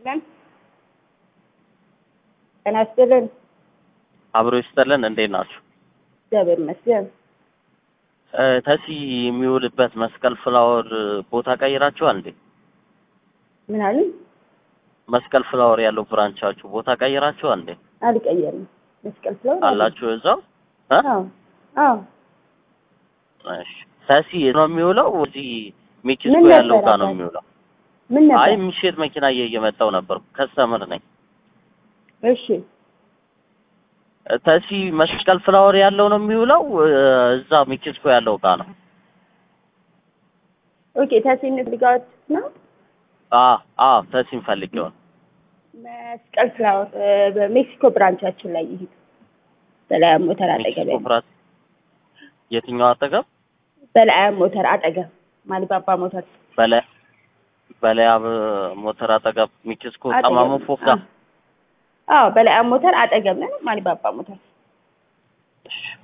ይስጥልን። ጤና ይስጥልን። አብሮ ይስጥልን። እንዴት ናችሁ? እግዚአብሔር ይመስገን። እ፣ ተሲ የሚውልበት መስቀል ፍላወር ቦታ ቀይራችኋል እንዴ? ምን አሉኝ? መስቀል ፍላወር ያለው ብራንቻችሁ ቦታ ቀይራችኋል እንዴ? አልቀየርም። መስቀል ፍለው አላችሁ እዛው? እ? አዎ አዎ። እሺ። ተሲ ነው የሚውለው እዚህ ሜክሲኮ ምን ያለው ነበር ጋር ነው አባት? የሚውለው? ምን ነበር? አይ የሚሸጥ መኪና እየመጣው ነበር። ከስተምር ነኝ። እሺ ተሲ መስቀል ፍላወር ያለው ነው የሚውለው እ፣ እዛ ሜክሲኮ ያለው ጋር ነው? ኦኬ። ታሲነት ልጋት ነው አ አ ተሲን ፈልጌው ነው። መስቀል ፍላወር እ፣ በሜክሲኮ ብራንቻችን ላይ ይሄድ በላያ ሞተር አጠገብ ሜክሲኮ ያለው ፍራት የትኛው አጠገብ? በላያ ሞተር አጠገብ ማሊባባ ሞተር በላይ በላያብ ሞተር አጠገብ ሜክሲኮ አጠገብ ጠማሞ ፎቅ ጋር አዎ በላያ ሞተር አጠገብ ነን። ማሊባባ ሞተር እሺ